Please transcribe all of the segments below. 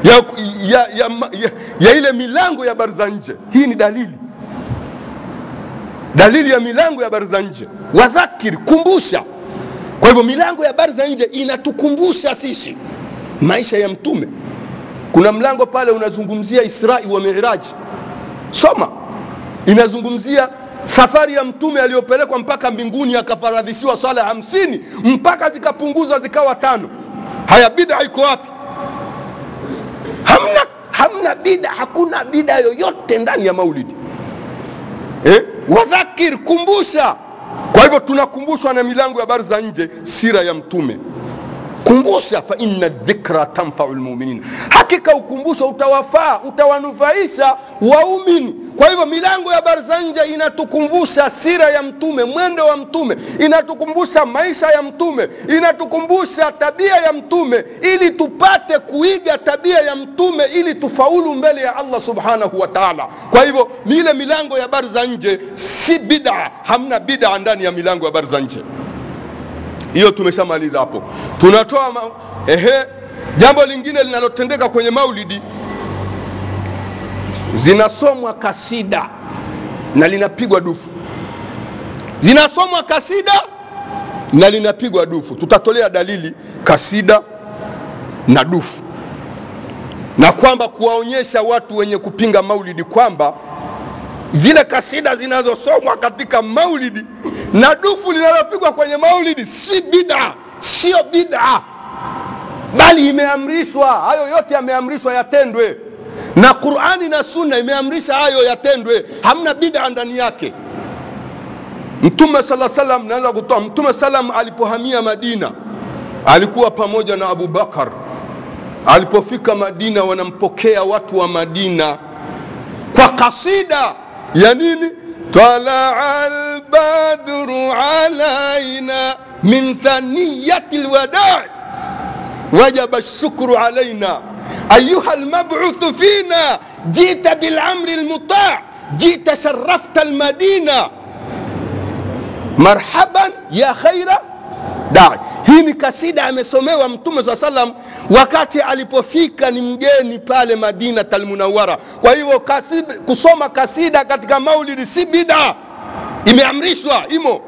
ya, ya, ya, ya, ya ile milango ya habari za nje. Hii ni dalili dalili ya milango ya habari za nje. Wadhakiri, kumbusha. Kwa hivyo milango ya habari za nje inatukumbusha sisi maisha ya Mtume. Kuna mlango pale unazungumzia Israi wa Miraji, soma, inazungumzia safari ya Mtume aliyopelekwa mpaka mbinguni akafaradhishiwa swala hamsini mpaka zikapunguzwa zikawa tano. Haya, bida iko wapi? Hamna, hamna bida, hakuna bida yoyote ndani ya maulidi eh? Wadhakir, kumbusha. Kwa hivyo tunakumbushwa na milango ya habari za nje, sira ya Mtume. Kumbusha, fa inna dhikra tanfau lmuminin, hakika ukumbusho utawafaa utawanufaisha waumini. Kwa hivyo milango ya habari za nje inatukumbusha sira ya Mtume, mwendo wa Mtume, inatukumbusha maisha ya Mtume, inatukumbusha tabia ya Mtume, ili tupate kuiga tabia ya Mtume, ili tufaulu mbele ya Allah subhanahu wa taala. Kwa hivyo ile milango ya habari za nje si bid'a, hamna bid'a ndani ya milango ya habari za nje hiyo tumeshamaliza hapo. Tunatoa ma... ehe, jambo lingine linalotendeka kwenye maulidi, zinasomwa kasida na linapigwa dufu, zinasomwa kasida na linapigwa dufu. Tutatolea dalili kasida na dufu, na kwamba kuwaonyesha watu wenye kupinga maulidi kwamba zile kasida zinazosomwa katika maulidi na dufu linalopigwa kwenye maulidi si bid'a, sio bid'a, bali imeamrishwa. Hayo yote yameamrishwa yatendwe, na Qur'ani na Sunna imeamrisha hayo yatendwe, hamna bid'a ndani yake. Mtume sala salam, naweza kutoa Mtume salam alipohamia Madina alikuwa pamoja na Abu Bakar. Alipofika Madina, wanampokea watu wa Madina kwa kasida ya nini? talaa albadru alaina min thaniyati lwadai wajaba lshukru alaina ayuha lmabuthu fina jita bilamri lmutaa jita sharafta lmadina marhaban ya khaira dai. Hii ni kasida amesomewa Mtume saa salam wakati alipofika ni mgeni pale Madina Talmunawara. Kwa hivyo kasida, kusoma kasida katika maulidi si bida, imeamrishwa imo.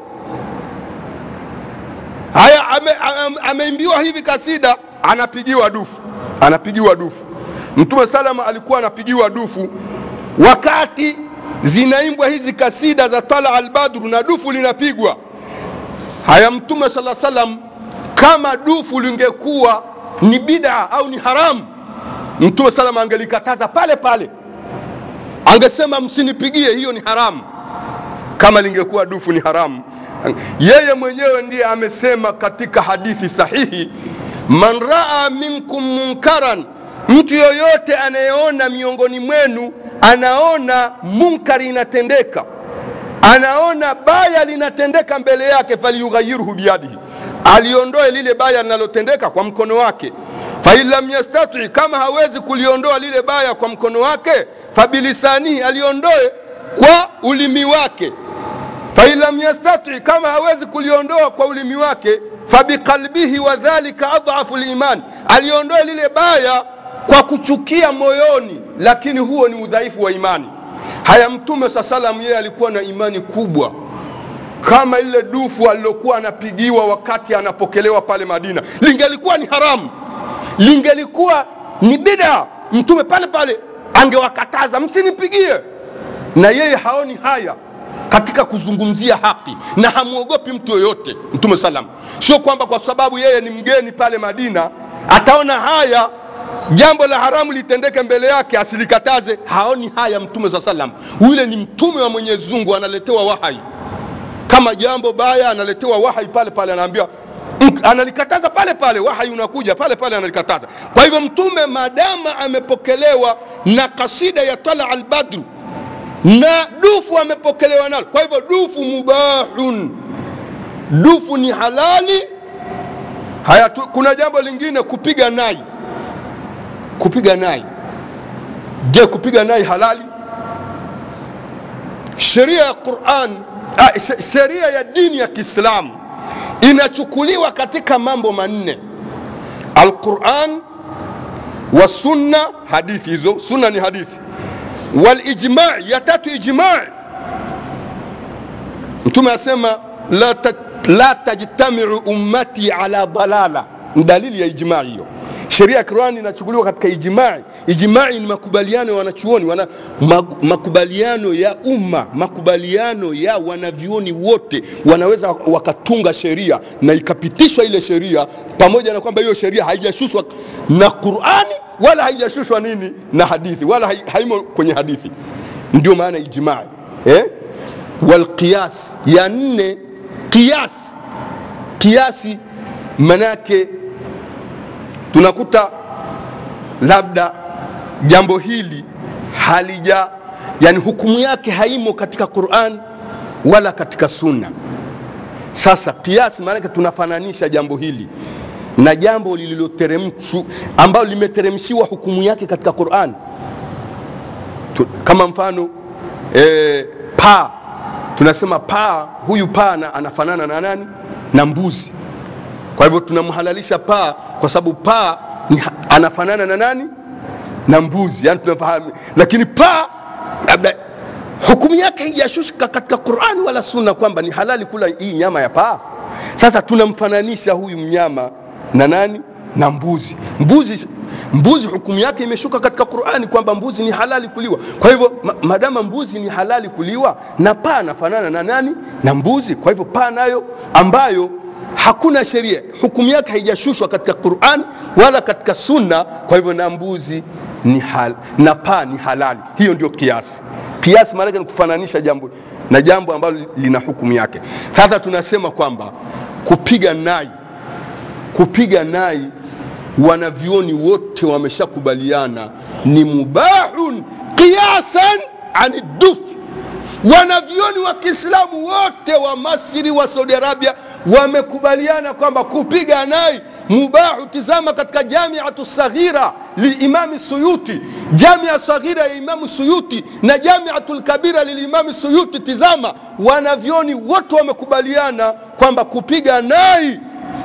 Haya, ameimbiwa ame, ame hivi kasida, anapigiwa dufu, anapigiwa dufu. Mtume salama alikuwa anapigiwa dufu wakati zinaimbwa hizi kasida za tala albadru na dufu linapigwa haya mtume sala salam kama dufu lingekuwa ni bida au ni haramu mtume salam angelikataza pale pale angesema msinipigie hiyo ni haramu kama lingekuwa dufu ni haramu yeye mwenyewe ndiye amesema katika hadithi sahihi man raa minkum munkaran mtu yoyote anayeona miongoni mwenu anaona munkari inatendeka anaona baya linatendeka mbele yake, falyughayyirhu biyadihi, aliondoe lile baya linalotendeka kwa mkono wake. Fain lam yastati, kama hawezi kuliondoa lile baya kwa mkono wake, fabilisanihi, aliondoe kwa ulimi wake. Fain lam yastati, kama hawezi kuliondoa kwa ulimi wake, fabiqalbihi, wa dhalika adhafu liman, aliondoe lile baya kwa kuchukia moyoni, lakini huo ni udhaifu wa imani. Haya, Mtume saa salam yeye alikuwa na imani kubwa kama ile dufu alilokuwa anapigiwa wakati anapokelewa pale Madina, lingelikuwa ni haramu, lingelikuwa ni bida, Mtume pale pale angewakataza msinipigie, na yeye haoni haya katika kuzungumzia haki na hamwogopi mtu yoyote. Mtume salam, sio kwamba kwa sababu yeye ni mgeni pale Madina ataona haya jambo la haramu litendeke mbele yake asilikataze. Haoni haya mtume saa salam. Yule ni mtume wa Mwenyezi Mungu, analetewa wahai. Kama jambo baya analetewa wahai pale pale, anaambiwa analikataza pale pale, wahai unakuja pale pale analikataza. Kwa hivyo mtume maadama amepokelewa na kasida ya tala albadru na dufu amepokelewa nalo, kwa hivyo dufu mubahun, dufu ni halali. Haya tu, kuna jambo lingine kupiga nai kupiga nai. Je, kupiga nai halali? Sheria ya Qur'an, ah, sheria ya dini ya Kiislamu inachukuliwa katika mambo manne: Al-Qur'an, wa sunna hadithi hizo sunna ni hadithi walijmai ya tatu ijmai mtume asema la, ta, la tajtamiu ummati ala dalala ni dalili ya ijmai hiyo sheria ya qurani inachukuliwa katika ijmai ijmai ni makubaliano ya wanachuoni wana, makubaliano ya umma makubaliano ya wanavyuoni wote wanaweza wakatunga sheria na ikapitishwa ile sheria pamoja na kwamba hiyo sheria haijashushwa na qurani wala haijashushwa nini na hadithi wala haimo kwenye hadithi ndio maana ijmai eh? walqiyas ya nne qiyas kiasi manake tunakuta labda jambo hili halija yani hukumu yake haimo katika quran wala katika sunna sasa kiasi maanake tunafananisha jambo hili na jambo lililoteremshwa ambalo limeteremshiwa hukumu yake katika quran tu, kama mfano e, paa tunasema paa huyu paa anafanana na nani na mbuzi kwa hivyo tunamhalalisha paa kwa sababu paa ni, anafanana na nani na mbuzi yani tunafahamu lakini paa labda hukumu yake haijashushika katika qurani wala sunna kwamba ni halali kula hii nyama ya paa sasa tunamfananisha huyu mnyama na nani na mbuzi mbuzi mbuzi hukumu yake imeshuka katika qurani kwamba mbuzi ni halali kuliwa kwa hivyo ma, madama mbuzi ni halali kuliwa na paa anafanana na nani na mbuzi kwa hivyo paa nayo ambayo hakuna sheria hukumu yake haijashushwa katika quran wala katika sunna kwa hivyo na mbuzi ni hal, na paa ni halali hiyo ndio kiasi kiasi maanake ni kufananisha jambo na jambo ambalo lina hukumu yake sasa tunasema kwamba kupiga nai kupiga nai wanavyoni wote wameshakubaliana ni mubahun qiyasan ani dufi wanavyoni wa kiislamu wote wa masri wa saudi arabia wamekubaliana kwamba kupiga nai mubahu tizama katika jamiatu saghira lilimami suyuti jamia saghira ya imamu suyuti na jamiatu lkabira lilimami suyuti tizama wanavyoni wote wamekubaliana kwamba kupiga nai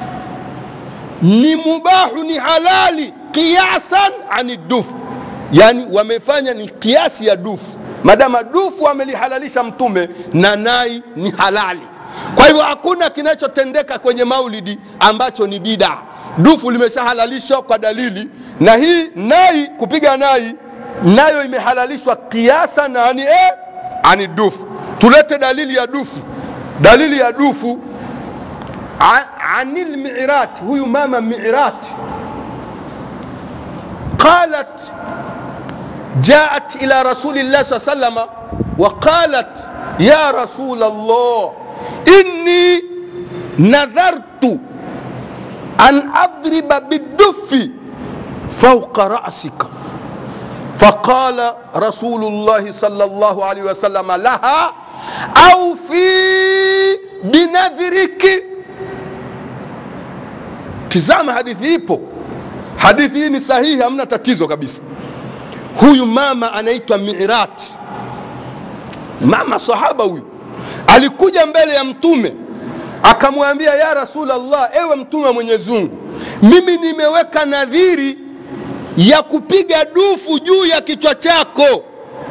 ni mubahu ni halali qiyasan ani dufu yani wamefanya ni kiasi ya dufu madama dufu amelihalalisha mtume na nai ni halali kwa hivyo hakuna kinachotendeka kwenye maulidi ambacho ni bida dufu limeshahalalishwa kwa dalili na hii nai kupiga nai nayo imehalalishwa kiasa na ani, eh, ani dufu tulete dalili ya dufu dalili ya dufu anil mirat huyu mama mirat qalat جاءت إلى رسول الله صلى الله عليه وسلم وقالت يا رسول الله إني نذرت أن أضرب بالدف فوق رأسك فقال رسول الله صلى الله عليه وسلم لها أوفي بنذرك tizama hadithi ipo hadithi hii ni sahihi hamna tatizo kabisa huyu mama anaitwa mirat mama sahaba huyu alikuja mbele ya mtume akamwambia ya rasulllah ewe mtume wa mwenyezi mungu mimi nimeweka nadhiri ya kupiga dufu juu ya kichwa chako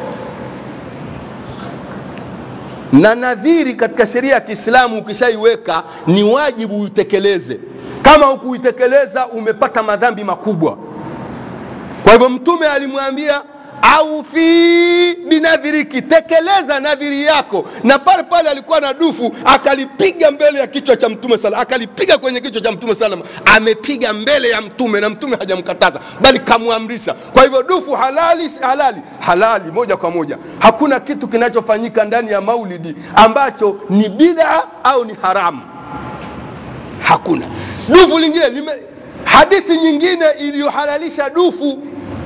na nadhiri katika sheria ya kiislamu ukishaiweka ni wajibu uitekeleze kama hukuitekeleza umepata madhambi makubwa kwa hivyo mtume alimwambia aufi binadhiriki tekeleza nadhiri yako na pale pale alikuwa na dufu akalipiga mbele ya kichwa cha mtume sala akalipiga kwenye kichwa cha mtume salam amepiga mbele ya mtume na mtume hajamkataza bali kamwamrisha kwa hivyo dufu halali si halali halali moja kwa moja hakuna kitu kinachofanyika ndani ya maulidi ambacho ni bida au ni haramu hakuna dufu lingine lime, hadithi nyingine iliyohalalisha dufu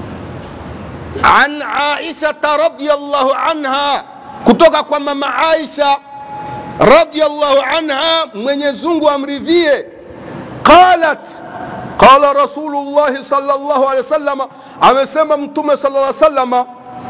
an aishata radiallahu anha kutoka kwa mama aisha radiallahu anha mwenyezungu amridhie qalat qala rasulullahi sal llahu alehi wasalama amesema mtume sal lla salama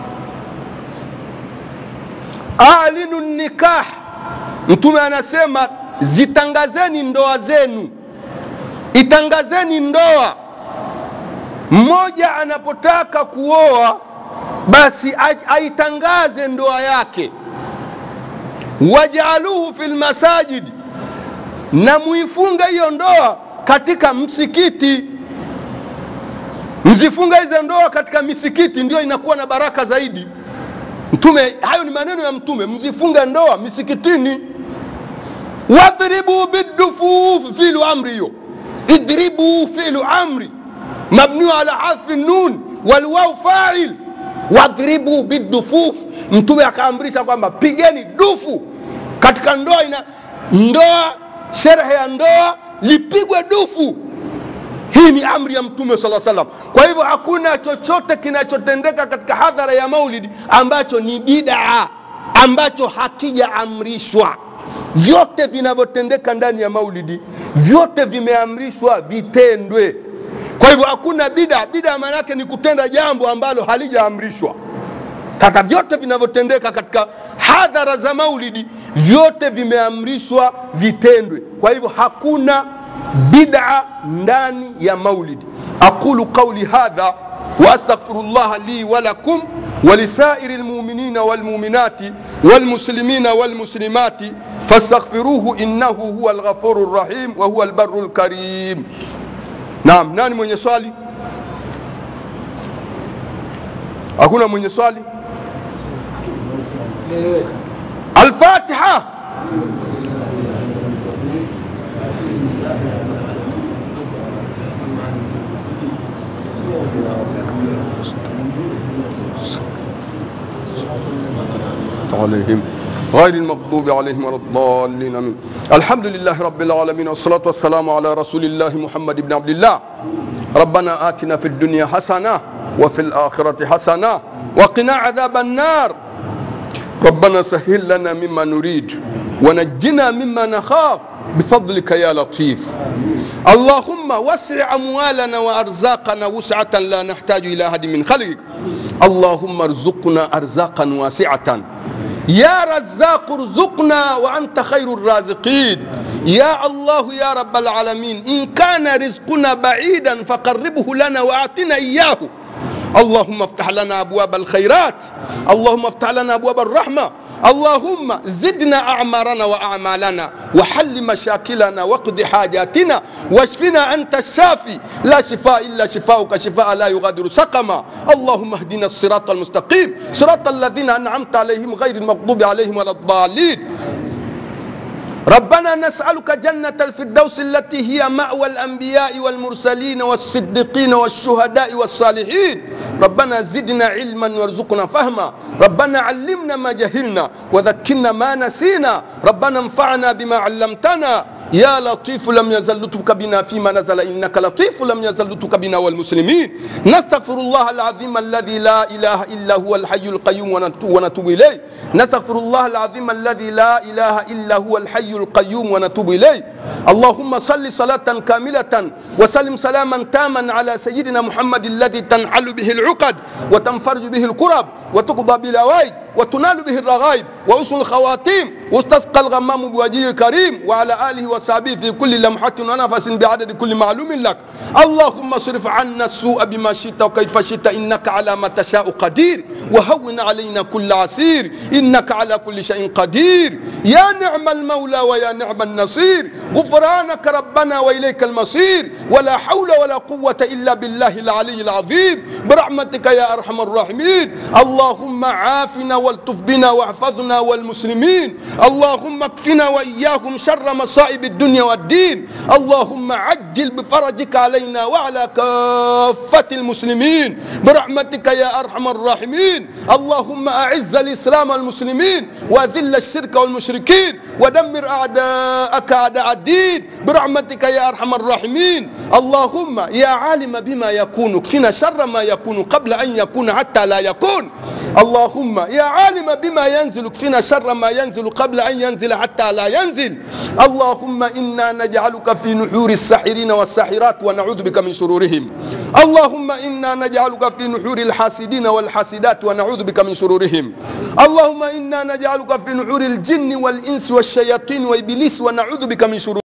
alinu nikah mtume anasema zitangazeni ndoa zenu itangazeni ndoa mmoja anapotaka kuoa basi aitangaze ndoa yake wajaaluhu fi lmasajidi na muifunge hiyo ndoa katika msikiti mzifunga hizo ndoa katika misikiti ndio inakuwa na baraka zaidi mtume hayo ni maneno ya mtume mzifunga ndoa misikitini wadribu bidufuf filu amri hiyo idribu filu amri mabniu ala hadfi nun walwau fail wadribu bidufuf mtume akaamrisha kwamba pigeni dufu katika ndoa ina ndoa sherehe ya ndoa lipigwe dufu hii ni amri ya mtume saa salam kwa hivyo hakuna chochote kinachotendeka katika hadhara ya maulidi ambacho ni bidaa ambacho hakijaamrishwa vyote vinavyotendeka ndani ya maulidi vyote vimeamrishwa vitendwe kwa hivyo hakuna bida bida maana yake ni kutenda jambo ambalo halijaamrishwa sasa vyote vinavyotendeka katika hadhara za maulidi vyote vimeamrishwa vitendwe kwa hivyo hakuna bid'a ndani ya maulidi aqulu qauli hadha واستغفر الله لي ولكم ولسائر المؤمنين والمؤمنات والمسلمين والمسلمات فاستغفروه انه هو الغفور الرحيم وهو البر الكريم نعم nani mwenye swali hakuna mwenye swali الفاتحه عليهم غير المغضوب عليهم ولا الضالين امين الحمد لله رب العالمين والصلاه والسلام على رسول الله محمد بن عبد الله ربنا اتنا في الدنيا حسنه وفي الاخره حسنه وقنا عذاب النار ربنا سهل لنا مما نريد ونجنا مما نخاف بفضلك يا لطيف اللهم وسع اموالنا وارزاقنا وسعه لا نحتاج الى احد من خلقك اللهم ارزقنا ارزاقا واسعه يا رزاق ارزقنا وانت خير الرازقين يا الله يا رب العالمين ان كان رزقنا بعيدا فقربه لنا واعطنا اياه اللهم افتح لنا ابواب الخيرات اللهم افتح لنا ابواب الرحمه اللهم زدنا اعمارنا واعمالنا وحل مشاكلنا واقض حاجاتنا واشفنا انت الشافي لا شفاء الا شفاؤك شفاء لا يغادر سقما اللهم اهدنا الصراط المستقيم صراط الذين انعمت عليهم غير المغضوب عليهم ولا الضالين ربنا نسألك جنة الفردوس التي هي مأوى الأنبياء والمرسلين والصديقين والشهداء والصالحين ربنا زدنا علما وارزقنا فهما ربنا علمنا ما جهلنا وذكرنا ما نسينا ربنا انفعنا بما علمتنا يا لطيف لم يزل لطفك بنا فيما نزل انك لطيف لم يزل لطفك بنا والمسلمين نستغفر الله العظيم الذي لا اله الا هو الحي القيوم ونتوب اليه نستغفر الله العظيم الذي لا اله الا هو الحي القيوم ونتوب اليه اللهم صل صلاه كامله وسلم سلاما تاما على سيدنا محمد الذي تنحل به العقد وتنفرج به الكرب وتقضى بالاوائد وتنال به الرغائب وأسن الخواتيم واستسقى الغمام بوجهه الكريم وعلى آله وصحبه في كل لمحة ونفس بعدد كل معلوم لك اللهم اصرف عنا السوء بما شئت وكيف شئت إنك على ما تشاء قدير وهون علينا كل عسير إنك على كل شيء قدير يا نعم المولى ويا نعم النصير غفرانك ربنا وإليك المصير ولا حول ولا قوة إلا بالله العلي العظيم برحمتك يا أرحم الراحمين اللهم عافنا والطف بنا واحفظنا والمسلمين اللهم اكفنا واياهم شر مصائب الدنيا والدين اللهم عجل بفرجك علينا وعلى كافه المسلمين برحمتك يا ارحم الراحمين اللهم اعز الاسلام والمسلمين واذل الشرك والمشركين ودمر اعداءك اعداء الدين برحمتك يا ارحم الراحمين اللهم يا عالم بما يكون اكفنا شر ما يكون قبل ان يكون حتى لا يكون اللهم يا عالم بما ينزل اكفنا شر ما ينزل قبل ان ينزل حتى لا ينزل اللهم انا نجعلك في نحور الساحرين والساحرات ونعوذ بك من شرورهم اللهم انا نجعلك في نحور الحاسدين والحاسدات ونعوذ بك من شرورهم اللهم انا نجعلك في نحور الجن والانس والشياطين وابليس ونعوذ بك من شرور